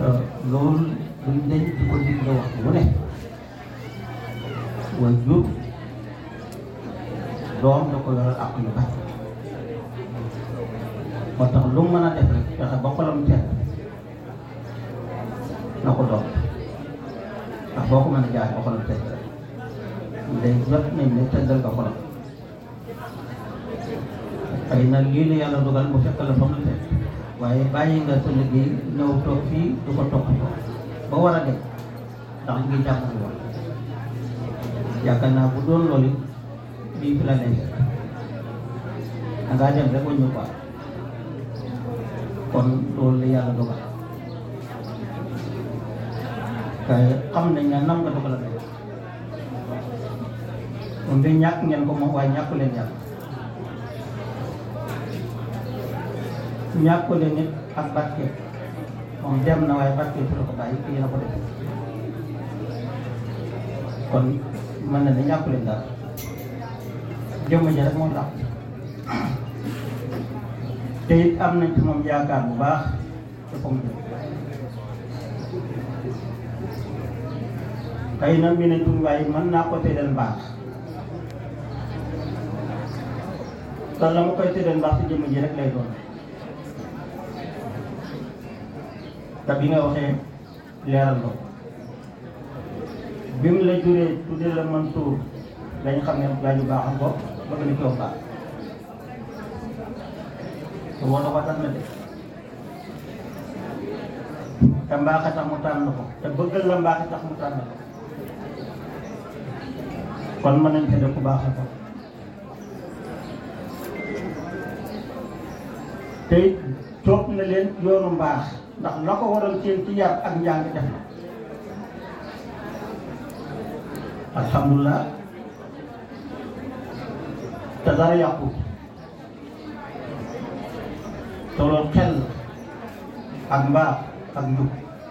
te loolu duñ dañ di ko digle waxtu wu ne way jur doom da ko yoral ak yu bari moo tax lu mu mën a def rek fexe ba xolam seet na ko doon ndax boo ko mën a jaay ba xolam seet day jot nañ ne seddal nga xolam xëy na lii la yàlla dogal mu fekk la fa mu fekk waaye bàyyi nga sa liggéey ñëw toog fii du ko topp ba war a dem ndax ngi jàppale woon yaakaar naa bu doon loolu it bii fi la lay fekk da ngaa dem rek wañu quoi kon loolu la yàlla dogal kay xam nañ ne nam nga dogal a dem moom de ñàkk ngeen ko moom waaye ñàkku leen yàlla ñàkku leen nit ak barke moom dem na waaye barke fi la ko bàyyi kii na ko def kon mën na ne ñàkku leen dara jëmm ji rek moo tax te it am nañ ci moom yaakaar bu baax te fa mu jëm xëy na mi ne tuñ waaye mën naa ko tëddal mbaax te la ma koy tëddal mbaax ci jëmm ji rek lay doon te bi nga waxee leeral ko bi mu la juree tuddee la Mansuur dañ xam ne waaju baaxam ko bëgg na coow baax te woo ko tax na de te mbaax a tax mu tànn ko te bëggal la mbaax a tax mu tànn ko kon mën nañ ko def ku baax a ko te it toog na leen yoonu mbaax ndax la ko waroon seen ci yar ak njàng def na alhamdulilah te dara yàqu te loolu xel ak mbaax ak njub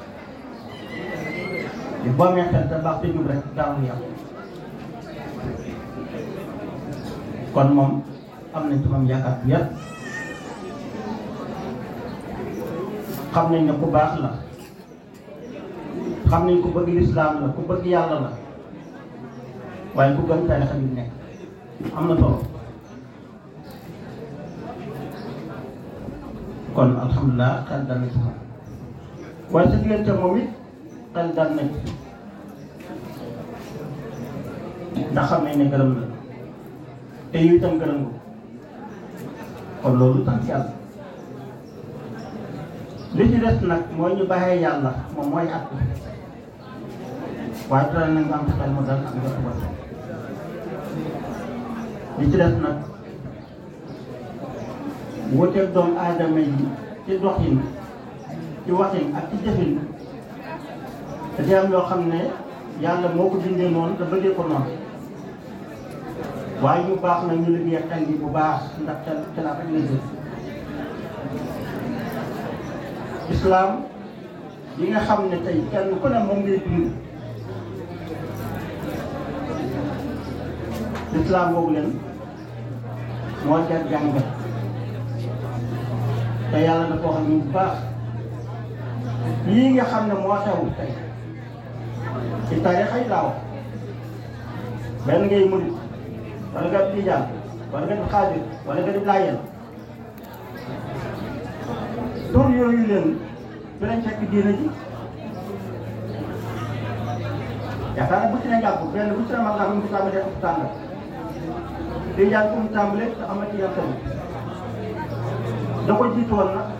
di boo amee xel te baax te njub rek dara lu yàqu kon moom am nañ ci moom yaakaar bu yar xam nañ ne ku baax la xam nañ ku bëgg lislaam la ku bëgg yàlla la waaye ku gëm tarixa bi nekk am na solo kon alhamdulilah xel dal na ci moom waaye sa diggante moom it xel dal na ci ndax xam nañ ne gërëm la te yow itam gërëm nga kon loolu sant yàlla li ci des nag mooy ñu bàyyee yàlla moom mooy at waaye dara na nga am xel mu dal ak nga tuba li ci des nag wuteeg doomu aadama yi ci doxin ci waxin ak ci jëfin da am yoo xam ne yàlla moo ko bindee noonu te bëggee ko noonu waaye ñu baax na ñu liggéey xel yi bu baax ndax xel xelaat ak liggéey islam yi nga xam ne tey kenn ku ne moom ngay dund islam boobu leen moo jar jàngat te yàlla dafa wax ñu bu baax lii nga xam ne moo xew tey ci taarix ay laaw benn ngay murit wala nga di tijaan wala nga di xaadir wala nga di laayeen tur yooyu leen fi lañ fekk diina ji yaakaar naa bu ci ne jàpp benn bu ci ne mag naa mu tàmbalee ko tàngal tijaan fu mu tàmbalee te amati yan tamit da ko jiitu woon nag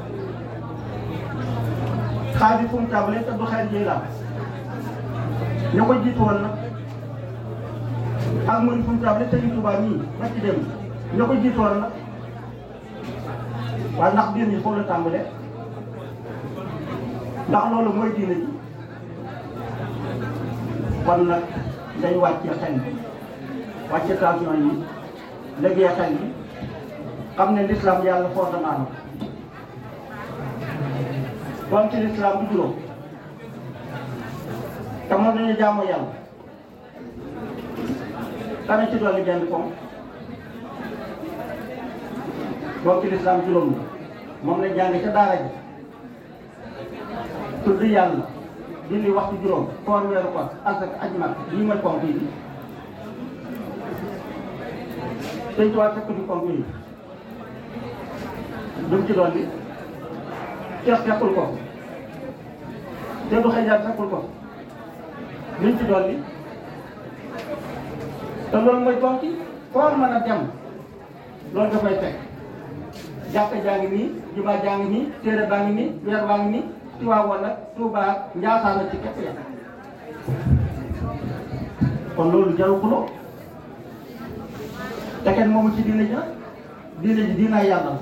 xaadir fu mu tàmbalee te du xeer jiilaam ña ko jiitu woon nag ak murid fu mu tàmbalee te ñu Tuubaa nii ba ci dem ña ko jiitu woon nag waaye ndax diine ji foofu la tàmbalee ndax loolu mooy diine ji kon nag day wàcce xel bi wàcce tension yi liggéey xel yi xam ne l'islam yàlla fondement la kon ci l'islam bu juróom te moom dañuy jaamu yàlla kana ci dolli benn koom bokk ci lislaam juróom la moom la jàng ca daara ji tudd yàlla julli waxtu juróom koor weeru koor asaka aj mag lii mooy ponk yi sëñ Tuubaa fekk di ponk yi dum ci doon bi Cheikh fekkul ko te du xëjaat fekkul ko luñ ci doon bi te loolu mooy ponk yi foo mën a dem loolu nga fay fekk jàkka jaa ngi nii jumaa jaa ngi nii téere baa ngi nii weer baa ngi nii Tiwaawan nag Tuubaa Njaasaan la ci képp ya kon loolu jarul xuloo te kenn moomu ci diine ji nag diine ji diinaa yàlla la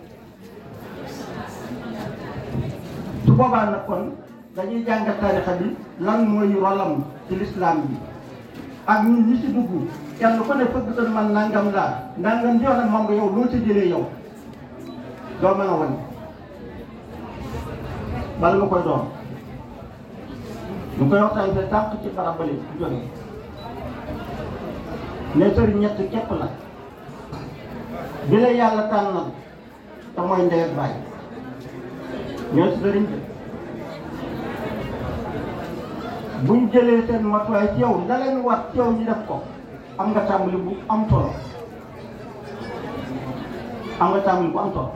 su boobaa nag kon dañuy jàngat tarixa bi lan mooy rolam ci lislaam bi ak ñun ñi ci dugg kenn ku ne fëgg tan man nangam laa nangam jox nag moom nga yow loo ci jëlee yow doo mën a wan bala nga koy doon ñu koy waxtaan te tànk ci barab bale bu jógee ne sëriñ ñett képp la bi la yàlla tànnal te mooy ndey ak baay ñoo si sëriñ bi buñ jëlee seen matuwaay ci yow la leen war ci yow ñu def ko am nga tàmbali bu am solo am nga tàmbali bu am solo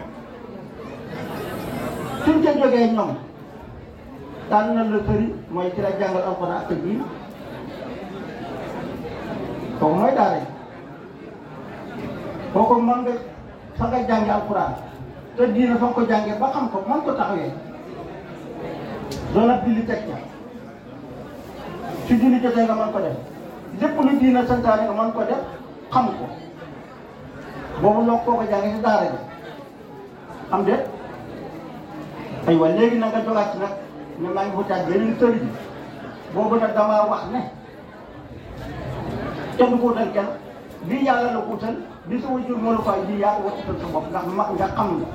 suñ ca jógee ñoom tànn na la sëriñ mooy ci la jàngal alxuraan ak ji kooku mooy daara ji kooku mën nga fa nga jànge alxuraan te diina fa nga ko jàngee ba xam ko mën ko taxawee doon ab julli teg ca su julli jotee nga mën ko def lépp lu diina santaane nga mën ko def xam ko boobu loo koo ko jàngee si daara ji am de aywa léegi nag nga jogaat ci nag ne maa ngi wutaat beneen sëriñ boobu nag damaa wax ne kenn ko wutal kenn bii yàlla la ko wutal bi sa wajur moo la ko ay bii yaa ko wutal sa bopp ndax mag nga xam nga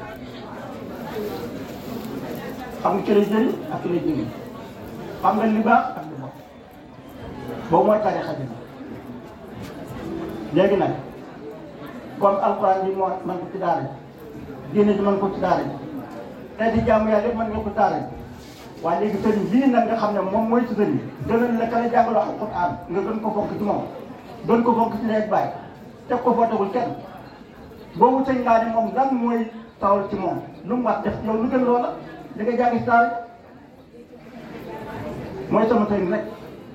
xam nga ci lay jëriñ ak ci lay jëriñ xam nga li baax ak li bon boobu mooy tarixa bi léegi nag comme alxuraan bi moo man ko ci daara ji diine ji man ko ci daara ji te di jàmm yàlla yëpp mën nga ko daara ji waaye léegi sëriñ bii nag nga xam ne moom mooy ci sëriñ gënal la ka la jàngaloo alxuraan nga gën ko fonk ci moom gën ko fonk ci nekk bàyyi teg ko foo tegul kenn boobu sëñ ngaa ne moom lan mooy tawal ci moom lu mu wax def yow lu gën loola li nga jàngi si daara mooy sama sëriñ rek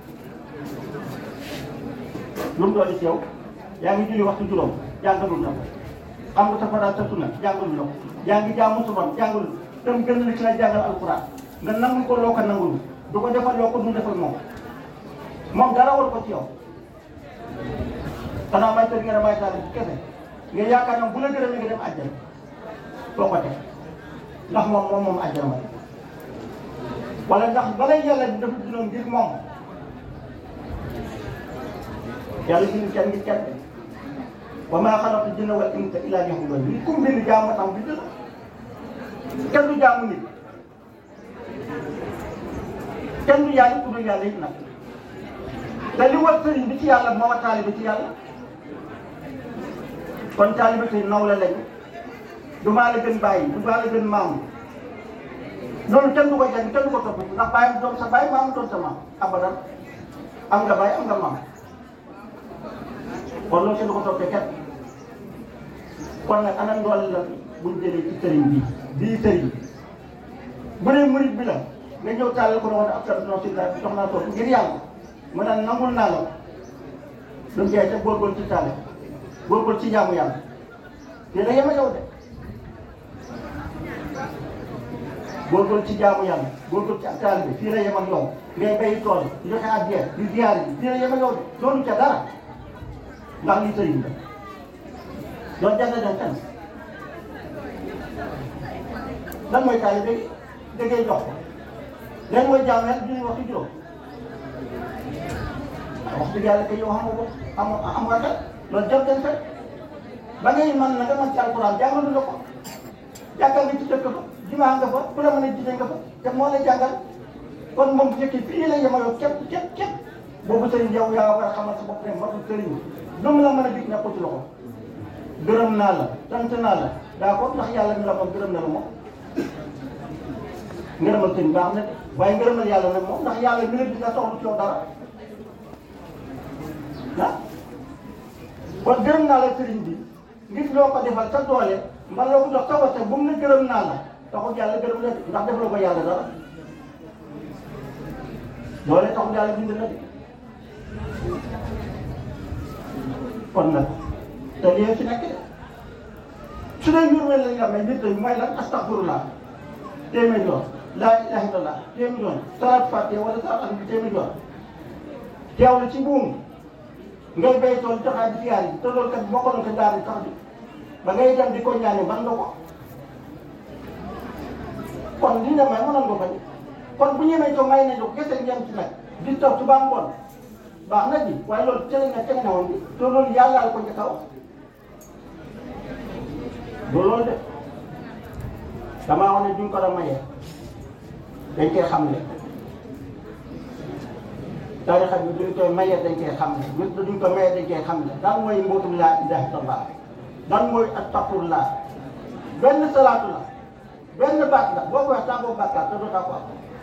lu mu doon ci yow yaa ngi julli waxtu juróom jàngalul la ko xam nga safara sa sunna jàngalul la ko yaa ngi jaamu subam jàngalul tam gën la ci la jàngal alxuraan nga nangul ko loo ko nangul du ko defal loo ko du defal moom moom dara war ko ci yow xanaa may tëdd nga ne may taal ci kese nga yaakaar ne bu la gërëmee nga dem àjjana foo ko teg ndax moom moom moom àjjana moom wala ndax balay yàlla di dafa dinoon ngir moom yàlla bind kenn ngir kenn wa maa xalaqtu jinna wal insa illa liya'budun li kum bind jaamu tam bi dëgg kenn du jaamu nit kenn du yàlla ku dul yàlla it nag te li war sëriñ bi ci yàlla moo war taalibe ci yàlla kon taalibe tey naw la lañu du maa la gën bàyyi du maa la gën maamu loolu kenn du ko jàng kenn du ko topp ndax bàyyi doon sa bàyyi maamu doon sa maam abadan am nga bàyyi am nga maam kon loolu kenn du ko toppee kenn kon nag ana ndool la buñ jëlee ci sëriñ bi bii sëriñ bu dee murit bi la nga ñëw tàllal ko ne woon ab tar non si la jox naa toog ngir yàlla mu naan nangul naa la lu mu jaay te góorgóorlu ci tàlle góorgóorlu ci jaamu yàlla te da yema yow de góorgóorlu ci jaamu yàlla góorgóorlu ci ak taal bi fii la yem ak yow ngay bayi tool di joxe addiya di ziyaar yi fii la yem ak yow de loolu ca dara ndax lii sëriñ la doon jàng dem fenn lan mooy taal bi da ngay jox ko léegi mooy jaamu yàlla du waxtu juróom wax dëgg yàlla kay yow xam nga ko am am nga kat loolu jot dañ fekk ba ngay mën na nga mën ci alquran jàngalu la ko jàngal nga ci dëkk ba jumaa nga fa ku la mën a jiite nga fa te moo lay jàngal kon moom bu fekkee fii la yemaloo képp képp képp boobu sëriñ yow yaa war a xamal sa bopp ne matul sëriñ lu mu la mën a dig nekkul ci loxo gërëm naa la sant naa la daa ko ndax yàlla mi la moom gërëm na la moom ngërëmal sëñ baax na de waaye ngërëmal yàlla nag moom ndax yàlla mi la dina soxla ci yow dara ah kon gërëm naa la sëriñ bi ngir loo ko defal sa doole man loo ko jox sa wasa bu mu ne gërëm naa la taxul yàlla gërëm la de ndax defaloo ko yàlla dara doole taxul yàlla bind na de kon nag te lii fi nekk de su dee njur mel la nga may nit mooy lan astaghfirullah téeméer yoon laa ilaha illallah téeméer yoon salaat fàtte wala salaat am bi téeméer yoon teew la ci buum ngay bay tool joxaat di siyaar yi te loolu kat bokk na ko daal sax bi ba ngay dem di ko ñaane man nga ko kon li nga may mënoon nga bañ kon bu ñemee ko may nañu ko kese ñem ci nag di taw suba ngoon baax na ji waaye loolu cële nga cële na woon bi te loolu yàlla la ko njëkk a wax du loolu de damaa wax ne duñ ko la mayee dañ koy xamle tarixa bi duñ koy mayee dañ koy xamle nit duñ ko mayee dañ koy xamle daan mooy mbootum laa ilaha illallah daan mooy astafurlah benn salaatu la benn baat la boo ko wax tàggoo bàkkaar te doo ko am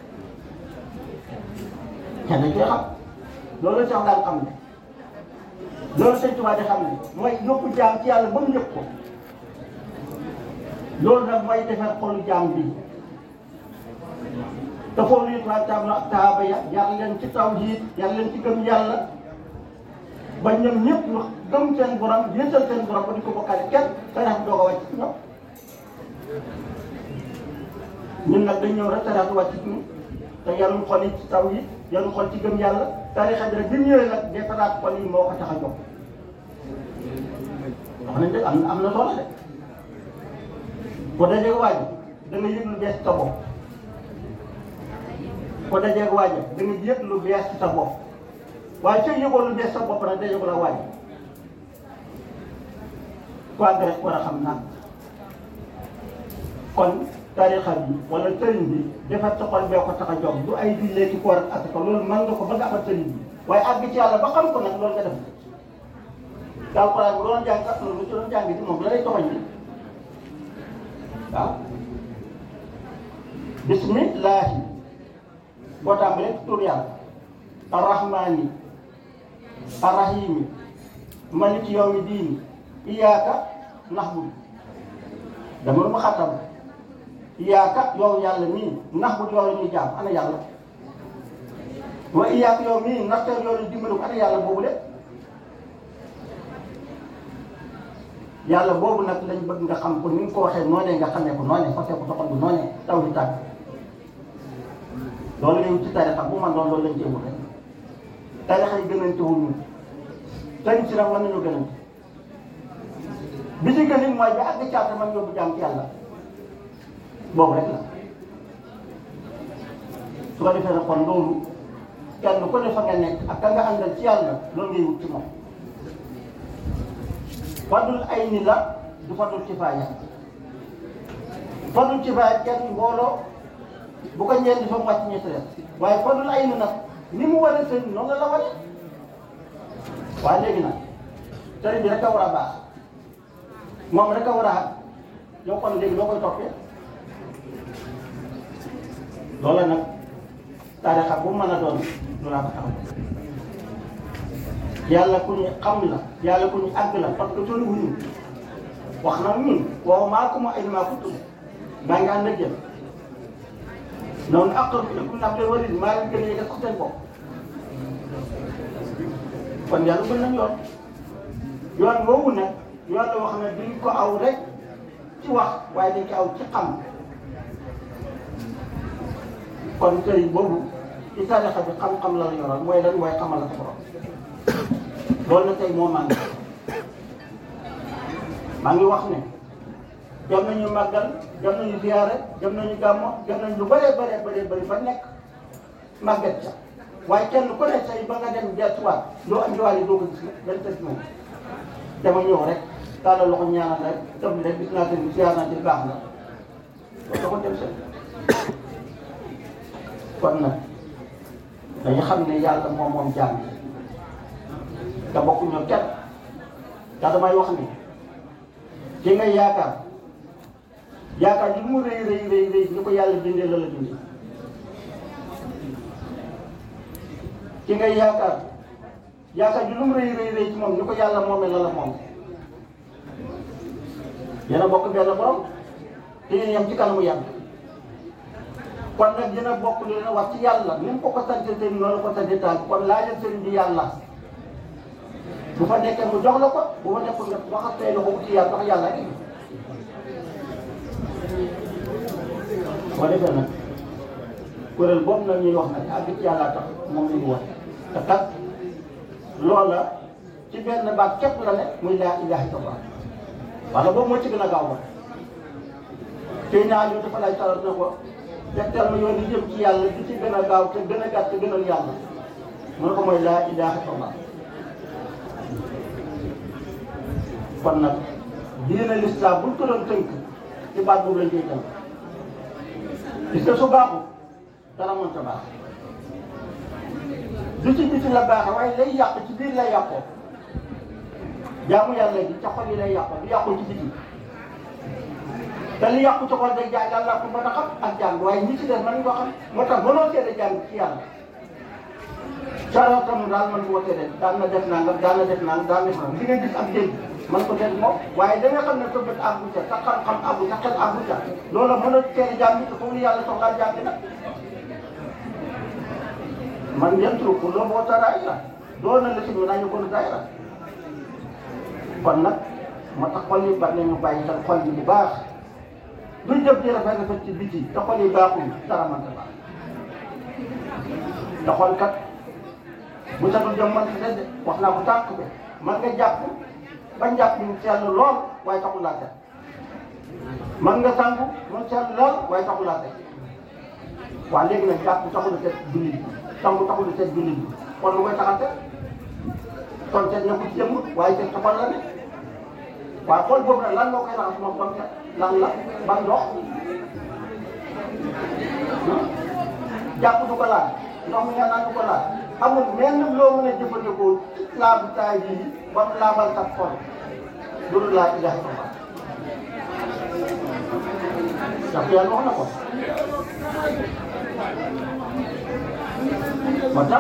te dañ koy xam loolu sax daan xam ne loolu sëñ Tuubaa di xam ne mooy yóbbu jaam ci yàlla ba mu yëg ko loolu nag mooy defar xolu jaam bi te foofu it waa taam na taaba ya yar leen ci tawhiid yar leen ci gëm yàlla ba ñoom ñëpp ñu gëm seen borom yéesal seen borom ba di ko bokkaale kenn sarax bi doog a wàcc ci ñoom ñun nag dañ ñëw rek sarax bi wàcc ci ñun te yaruñ xol yi ci tawhiid yaruñ xol ci gëm yàlla tarixa bi rek bi ñëwee nag defaraat xol yi moo ko tax a jóg wax nañ de am na am na solo de ko dajeeg waaj da nga yëg lu bees ci sa bopp ko dajeeg waaj da nga yëg lu bees ci sa bopp waaye soo yëgoo lu bees sa bopp nag dajeegu la waaj ko àgg rek war a xam nag kon tarixa bi wala sëriñ bi defar sa xol bee ko tax a jóg du ay jullee ci koor ak ko loolu mën nga ko ba nga amal sëriñ bi waaye àgg ci yàlla ba xam ko nag loolu nga def daal ko bu doon jàng ak loolu ci doon jàng ci moom la lay toxoñ bi waaw bismillahi boo tàmbalee tur yàlla arrahmani arrahimi maliki yawmi diini iyaaka nahbudu dama lu ma xattam iyaaka yow yàlla mii nahbudu yow la ñuy jaam ana yàlla wa iyaaka yow mii naxtar yow la dimbalu ana yàlla boobu de yàlla boobu nag lañ bëgg nga xam ko ni nga ko waxee noonee nga xamee ko noonee fasee ko soxal bu noonee taw di tàgg loolu lañ ci tarixa bu man doon loolu lañ ci wut rek tarixa yi gënante wul ñun sëriñ si nag mën nañu gënante bi ci gën it mooy bi àgg caata man yóbbu jaam ci yàlla boobu rek la su ko defee nag kon loolu kenn ku ne fa nga nekk ak ka nga àndal ci yàlla loolu ngay wut ci moom fadul ay ni la du fadul kifaaya fadul kifaaya kenn mbooloo bu ko ñeen di fa mu wàcc ñetti rek waaye fadul ay ni nag ni mu war a sëñ noonu la la wane waaye léegi nag sëriñ bi rek a war a baax moom rek a war a xam yow kon léegi loo koy toppee loola nag tarixa bu mën a doon lu laa ko taxaw yàlla ku ñu xam la yàlla ku ñu àgg la parce que tollu wuñu wax na ñun waaw maa ko ma ay maa ko tudd maa ngi ànd ak yéen noonu aqrab ilaykum min hablil warid maa leen gën a yëgal sax seen bopp kon yàlla gën nañ yoon yoon boobu nag yoon la wax ne duñ ko aw rek ci wax waaye dañ ko aw ci xam kon sëriñ boobu ci tarixa bi xam-xam la la yoroon mooy lan mooy xamal la sa borom loolu la tey moo màgg maa ngi wax ne jam nañu màggal jam nañu ziyaare jam nañu gàmmo jam nañu lu bëree bëree bëree bëri ba nekk màggat ca waaye kenn ku ne say ba nga dem dellusiwaat loo andiwaale doo ko gis nag benn tëj moom dama ñëw rek tàllal loxo ñaanal rek tëb rek gis naa seen ziyaar naa ci baax na loolu da ko dem seen kon nag dañu xam ne yàlla moom moom jaam yi te bokkuñu kenn te damay wax ni ki ngay yaakaar yaakaar li mu rëy rëy rëy rëy ni ko yàlla bindee la la bindee ki ngay yaakaar yaakaar ju lu mu rëy rëy rëy ci moom ni ko yàlla moomee la la moom yéen a bokk benn borom te yéen yem ci kanamu yàlla kon nag dina bokk li leen wax ci yàlla ni mu ko ko sante sëriñ noonu ko sante taal kon laajal sëriñ bi yàlla bu fa nekkee mu jox la ko bu fa nekkul nga waxal tey la ko ci yàlla ndax yàlla rek boo defee nag kuréel boobu nag ñuy wax nag àgg ci yàlla tax moom la ñu wax te kat loola ci benn baat képp la ne muy laa ilaaha illallaah wala boobu moo ci gën a gaaw ba tey naa ñu dafa lay taral na ko tegtal ma yoon yi jëm ci yàlla di ci gën a gaaw te gën a gàtt te gënal yàlla mu ne ko mooy laa ilaaha illallaah kon nag diine lislaam buñ ko doon tënk ci baat boobu lañ koy tënk gis nga su baaxul dara mënta baax du ci biti la baaxe waaye lay yàq ci biir lay yàqoo jaamu yàlla gi ca xol yi lay yàqoo du yàqoo ci biti te li yàqu ci xol day jaay yàlla ko mën a xam ak jàng waaye ñi ci des mën ko xam moo tax mënoo seede jàng ci yàlla saraatam daal man woo seede daan na def nangam daan na def nangam daan na def nangam li nga gis ak dégg man ko dégg moom waaye da nga xam ne sa bët àggu ca sa xam-xam àggu sa xel àggu ca loolu mën a seede jàng te foofu yàlla soxlaa jàng nag man ngeen tur pour loo boo taraay la doon na la si ñu nañu ko lu daay la kon nag moo tax xol yi bari nañu bàyyi xel xol yi bu baax duñ def di rafet rafet ci biti te xol yi baaxul dara mënta baax te xol kat bu sa dul jëm man si de wax naa ko tànk bi man nga jàpp ba njàpp ñu sell lool waaye taxul laa set man nga sangu mu sell lool waaye taxul laa set waaw léegi nag jàpp taxul a set jullit bi sangu taxul a set jullit bi kon lu koy taxal set kon set nekkul ci jëmm waaye set sa xol la ne waaw xol boobu nag lan moo koy raxas moom ba mu set lan la ban ndox jàpp du ko laal ndox mi nga naan du ko laal amul menn loo mën a jëfandikoo laabu taay bii ba mu laabal sa xol loolu laa ilaha illallah ndax yàlla wax na ko moo tax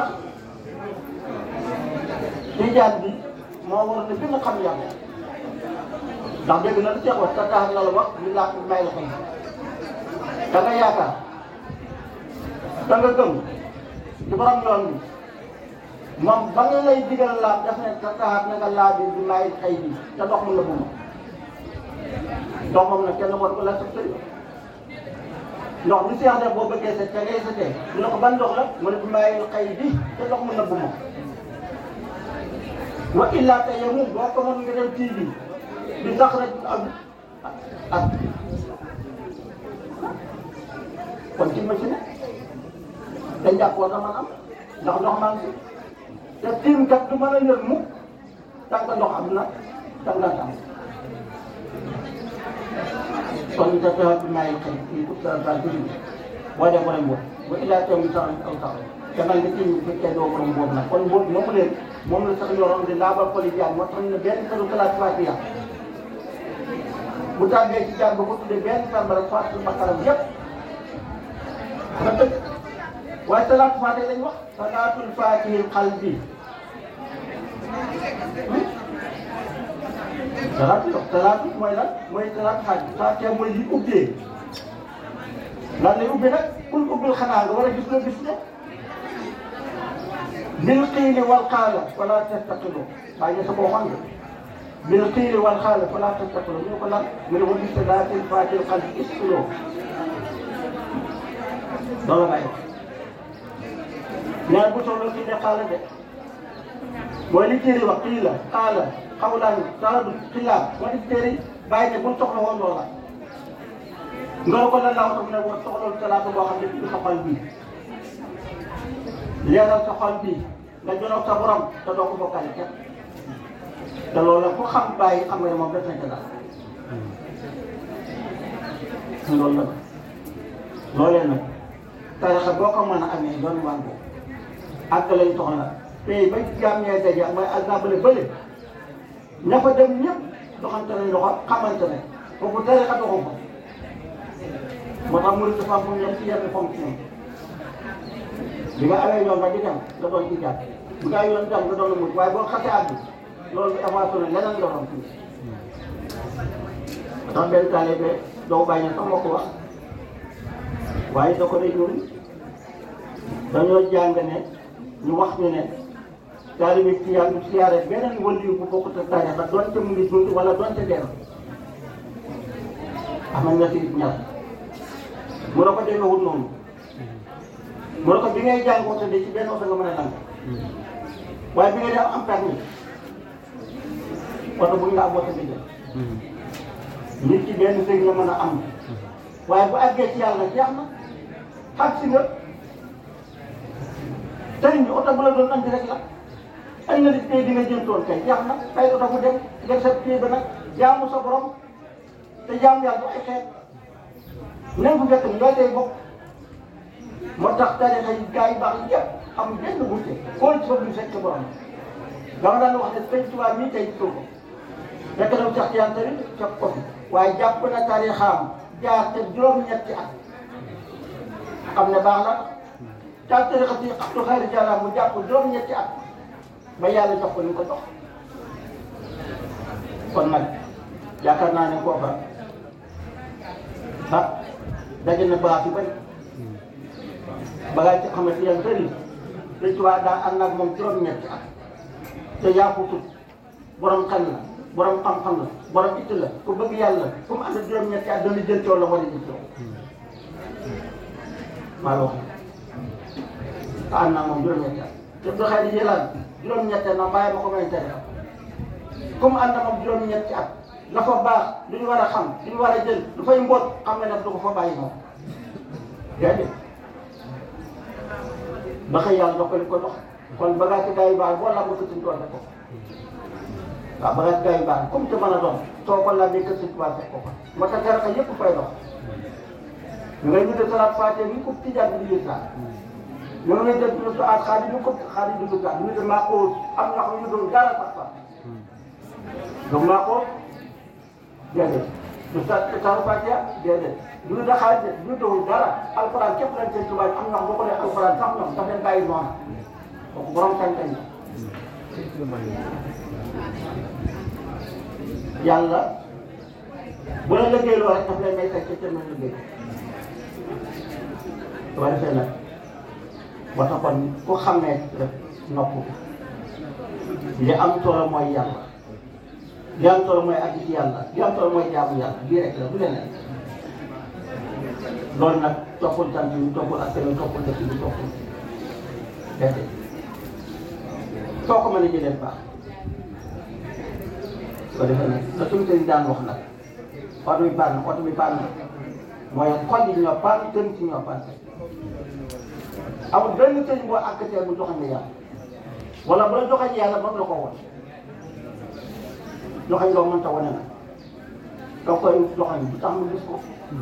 tijaan bi moo war ne gën a xam yàlla ndax dégg na lu Cheikh wax te tax na la wax li laa may la xam da nga yaakaar da nga gëm ci borom yoon bi moom ba nga lay digal laab daf ne te taxaat na nga laa bi bi may xëy bi te ndox mu la bu ma ndox moom nag kenn war ko la sa sëy ndox bi Cheikh def boo bëggee set te ngay setee mu ne ko ban ndox la mu ne bi may xëy bi te ndox mu la bu ma wa illaa te yow moom boo ko mën nga dem tii bi di sax rek ak ak kon ci machine te jàpp war na mën am ndax ndox maa ngi te tiim kat du mën a yër mukk tànk ndox am na tànk nga am kon te teewal bi maa ngi xëy fii pour sa sa dugub boo dee borom boobu ba illaa teew mi sax aw sax demal nga tiim bu fekkee doo borom boobu nag kon boobu moomu leen moom la sax yoroon di laabal xoli jaan moo tax ñu ne benn këru kalaat Fatiha bu tàggee ci jaan ba ko tuddee benn sàmbara fàttali bakaram yépp na dëgg waaye salaatu faatiha lañ wax salaatul faatihil qalbi salaatu yox salaatu mooy lan mooy salaatu faatiha faatiha mooy li ubbee lan lay ubbee nag kul ubbil xanaa nga war a gis nga gis ne bil qiili wal qaala wala tastaqilu bàyyi sa boo xam bil qiili wal qaala wala tastaqilu ñu ko lan mu ne wa bi salaatil faatihil qalbi istiqlu loolu bàyyi ñaar bu soxla ci ne xaala de mooy li téere wax kii la xaala xawlaan saadu xilaaf moo di téere bàyyi ne bu soxla woon loola nga ne ko lan laa wax ne woon soxla salaatu boo xam ne ci sa xol bii leeral sa xol bii nga jonoog sa borom te doo ko bokkale kenn te loolu la ku xam bàyyi xam nga ne moom def nañ ko daal loolu la loolee nag tarixa boo ko mën a amee doon wàllu ak lañ soxla tey ba jaam ñee daje mooy exemple bële ña fa dem ñëpp doxante nañ loxo xamante ne foofu tarixa doxu ko moo tax murid dafa am fu mu yem ci yenn fonction bi nga awee yoon ba di dem nga doon ci jàpp bu nga yoon dem nga doon la mujj waaye boo xasee àgg loolu avancé na leneen nga doon fii ndax benn taalibe doo bàyyi sax moo ko wax waaye da ko day ñun dañoo jàng ne ñu wax ñu ne taalibe ci yàlla siyaare beneen waliyu bu bokkut ak tarixa doonte mu ngi dund wala doonte dee na am na ñetti nit ñaar mu ne ko demewul noonu mu ne ko bi ngay jàng oto de ci benn oto nga mën a nangu waaye bi ngay def am permis oto bu ñu la am oto bi jël nit ci benn sëy nga mën a am waaye bu àggee ci yàlla jeex na xam si nga tey ñu oto bu la doon andi rek la ay na nit tey di nga jëntoon kay jeex na ay oto bu dem def sa pied ba nag jaamu sa borom te jaamu yàlla du ay xeet même bu fekk ni ñooy tey bokk moo tax tarixa yi gars yi baax yëpp am benn wuute xool ci foofu ñu fekk borom dama daan wax ne sëñ Tuubaa mii tey gisoo ko fekk na Cheikh Tiyaan tamit fekk ko fi waaye jàpp na tarixaam jaar te juróom-ñetti at xam ne baax na taal tarixa si Abdou Khadre Diallo mu jàpp juróom-ñetti at ba yàlla jox ko ni ko jox kon nag yaakaar naa ne kooka ah daje na bagaas yu bëri bagaas ci xamante yan bëri sëñ Tuubaa daa ànd ak moom juróom-ñetti at te yaa ko tut borom xel la borom xam-xam la borom itti la ku bëgg yàlla fu mu ànd ak juróom-ñetti at dana jël coow la war a jël coow maa la wax te ànd naa moom juróom-ñetti at te doxee di jëlaat juróom-ñetti at na bàyyi ma ko may tere am ku mu ànd ak moom juróom-ñetti at la fa baax lu ñu war a xam lu ñu war a jël lu fay mboot xam ne nag du ko fa bàyyi moom déedéet ba xëy yàlla dox ko li ko dox kon bagage gaa yu baax boo la ko suñ tool ko waaw bagage gaa yu baax comme te mën a doon soo ko laajee kër suñ tubaab fekk ko fa moo tax garaka yëpp fay dox ñu ngay ñu de salaat faate bi ko tijaan bi di saa ñu ngi lay def ñu su aat xaalis ñu ko xaalis di duggaat ñu de maa ko am na xam ñu doon dara sax sax donc maa ko déedéet du sa sa faate déedéet du da xaalis de du doon dara alxuraan képp lañ seen tubaab am na boo ko nee alxuraan sax ñoom daf leen bàyyi noonu donc borom sañ-sañ la yàlla bu la liggéey loo rek daf lay may fekk ca mën liggéey su ko defee nag ba tax kon ku xamee rek nopp li am solo mooy yàlla li am solo mooy àgg ci yàlla li am solo mooy jaamu yàlla lii rek la du leneen loolu nag toppul sant yi toppul ak seen toppul dëkk bi toppul déedéet soo ko mën a jëlee baax su ko defee nag la suñu sëriñ daan wax nag oto bi baax na oto bi baax na mooy xol yi ñoo paan tën ci ñoo paan amul benn sëriñ boo àkkatee bu joxañ la yàlla wala bu la joxañ yàlla mën la ko won joxañ loo mënta wane nag da koy joxañ bu tax mu gis ko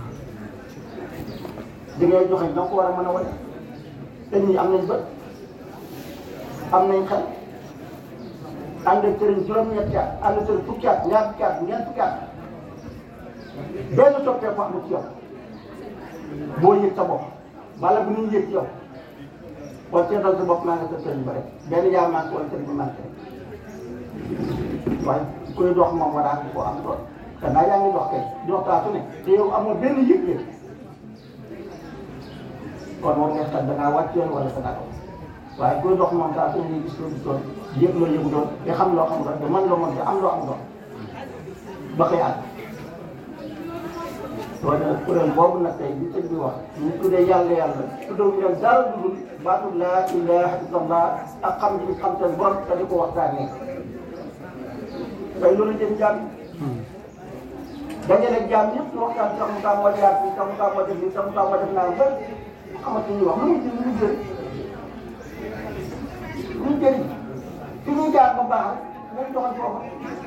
di ngay joxañ da ko war a mën a wane te ñii am nañ bët am nañ xel ànd ak sëriñ juróom-ñetti at ànd ak sëriñ fukki at ñaar fukki at ñeent fukki at benn soppeeku amul ci yow boo yëg sa bopp wala bu ñu yëg ci yow kon seetal sa bopp maa ngi sa sëriñ ba rek benn yaa manqué wala sëriñ bi manqué waaye kuy dox moom war a am koo am doon danaa yaa ngi dox kay dox saa su ne te yow amoo benn yëg-yëg kon moom nga xam da ngaa wàcc yoon wala da ngaa dox waaye kuy dox moom saa su ne gis loo gis doon yëg loo yëgu doon te xam loo xam doon te mën loo mën te am loo am doon ba koy àgg loolu nag kuréel boobu nag tey bi sëñ bi wax ñu tuddee yàlla yàlla tuddee ñu leen dara lu dul baatu laa ilaha illallah ak xam ji xam seen borom te di ko waxtaanee tey loolu jëm jaam dañu ne jaam ñëpp ñu waxtaan sax mu taa moo jaar fii sax mu taa moo def nii sax mu taa moo def naa ba xamante ni wax lu muy jël lu muy jël lu muy jëriñ fi ñuy jaar ba baax rek nañ doxal foofa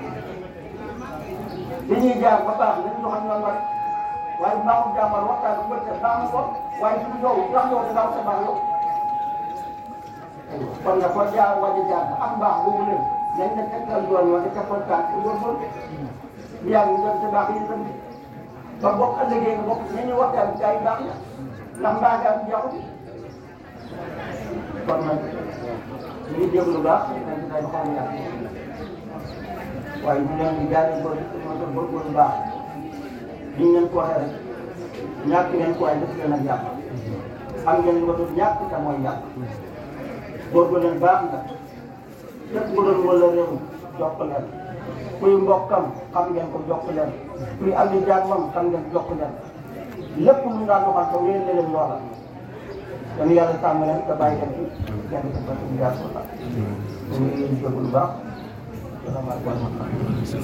fi ñuy jaar ba baax nañ doxal ñoom rek waaye baaxul jàmbar waxtaan bu bëccëg baax na ko waaye su yow ndax yow da ngaa sa baax yow kon nag kon jaar wàññi jaar ba am baax boobu leen nañ ne tegtal yoon wala tegtal tànk ci góorgóorlu bu yàgg ñu dem sa baax yi itam ba bokk ëllëgee nga bokk nañu waxtaan gaa yi baax ya ndax mbaa gaa yi jeexu kon nag ñu ngi déglu lu baax dañ ci day xaw a yàq waaye ñu leen di jaay ko ma ko bëgg lu baax li ñu leen ko waxee rek ñàkk ngeen ko waaye def leen ak yàq am ngeen lu ko doon ñàkk te mooy yàq góorgóorlu leen baax nga képp ku doon wala réew jokk leen kuy mbokkam xam ngeen ko jokk leen kuy am di jàmmam xam ngeen jokk leen lépp lu ñu daan doxal ko wéer leen loola dañu yàlla sàmm leen te bàyyi leen fi kenn ku nekk ñu jaar ko sax ñu ngi leen di jóg lu baax salaamaaleykum